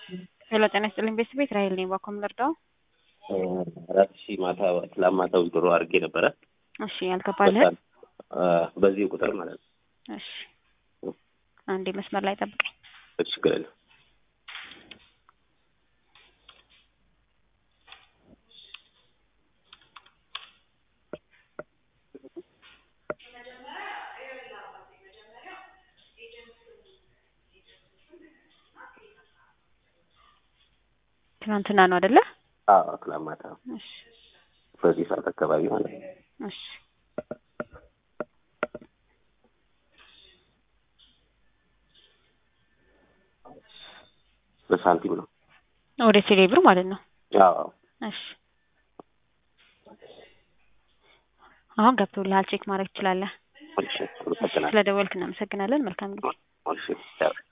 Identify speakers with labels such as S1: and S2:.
S1: ሄሎ ጤና ይስጥልኝ ቤተሰብ ቤት ራሄል ነኝ። ባኮም ልርዳው?
S2: አራት ሺህ ማታ ትላንት ማታ ዊዝድሮ አድርጌ ነበረ።
S1: እሺ ያልገባልህ?
S2: በዚህ ቁጥር ማለት ነው።
S1: እሺ አንዴ መስመር ላይ ጠብቀኝ።
S2: ችግር የለም።
S1: ትናንትና ነው አይደለ?
S2: አዎ ትላንት ማታ
S1: እሺ
S2: በዚህ ሰዓት አካባቢ ማለት ነው።
S1: እሺ
S2: በሳንቲም ነው።
S1: ወደ ቴሌብር ማለት ነው።
S2: አዎ
S1: እሺ አሁን ገብቶልሃል። ቼክ ማድረግ ትችላለህ።
S2: እሺ፣ አመሰግናለሁ።
S1: ስለደወልክ እናመሰግናለን። መልካም ጊዜ።
S2: እሺ፣ ቻው።